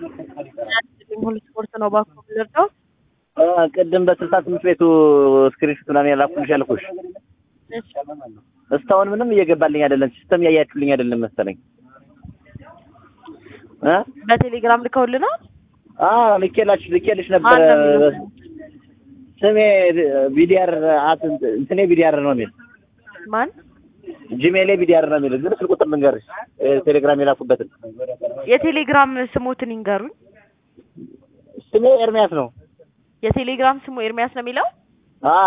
ሁሉ ስፖርት ነው እባክዎ የምንረዳው? ቅድም በስልሳ ስምንት ቤቱ ስክሪንሾት ምናምን ያላኩልሽ ያልኩሽ እሺ እስካሁን ምንም እየገባልኝ አይደለም። ሲስተም እያያችሁልኝ አይደለም መሰለኝ እ በቴሌግራም ልከውልናል። አዎ ልኬላችሁ ልኬልሽ ነበረ። ማን ነው የሚለው? ስሜ ቢዲአር አት እንትኔ ቢዲአር ነው የሚል ማን? ጂሜሌ ቢዲአር ነው የሚል ግን ስልክ ቁጥር ልንገርሽ ቴሌግራም የላኩበትን የቴሌግራም ስሞትን ይንገሩኝ። ስሜ ኤርሚያስ ነው። የቴሌግራም ስሙ ኤርሚያስ ነው የሚለው? አ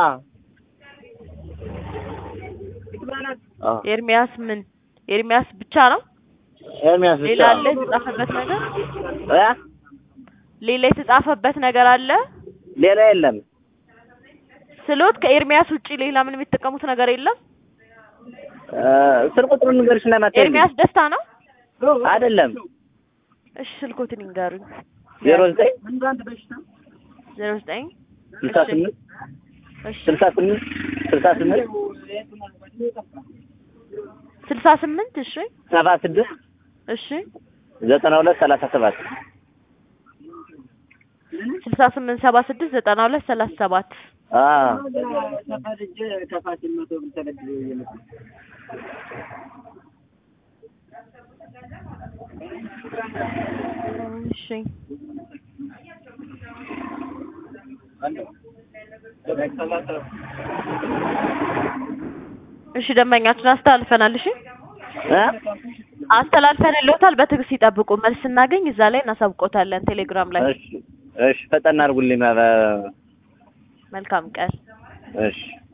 አ ኤርሚያስ ምን? ኤርሚያስ ብቻ ነው? ኤርሚያስ ብቻ ሌላ አለ የተጻፈበት ነገር? እ ሌላ የተጻፈበት ነገር አለ? ሌላ የለም። ስሎት ከኤርሚያስ ውጪ ሌላ ምንም የተጠቀሙት ነገር የለም? እ ስልክ ቁጥሩን ልንገርሽ እና ናት ኤርሚያስ ደስታ ነው? አይደለም እሺ ስልኮትን ይንገሩኝ። ዜሮ ዘጠኝ ዜሮ ዘጠኝ ስልሳ ስምንት እሺ ስልሳ ስምንት ስልሳ ስምንት ስልሳ ስምንት እሺ ሰባ ስድስት እሺ ዘጠና ሁለት ሰላሳ ሰባት ስልሳ ስምንት ሰባ ስድስት ዘጠና ሁለት ሰላሳ ሰባት አ እሺ እሺ ደንበኛችን አስተላልፈናል። እሺ እ አስተላልፈንልዎታል። በትዕግስት ይጠብቁ። መልስ ስናገኝ እዛ ላይ እናሳውቆታለን ቴሌግራም ላይ። እሺ እሺ ፈጠን አድርጉልኝ። ኧረ መልካም ቀን። እሺ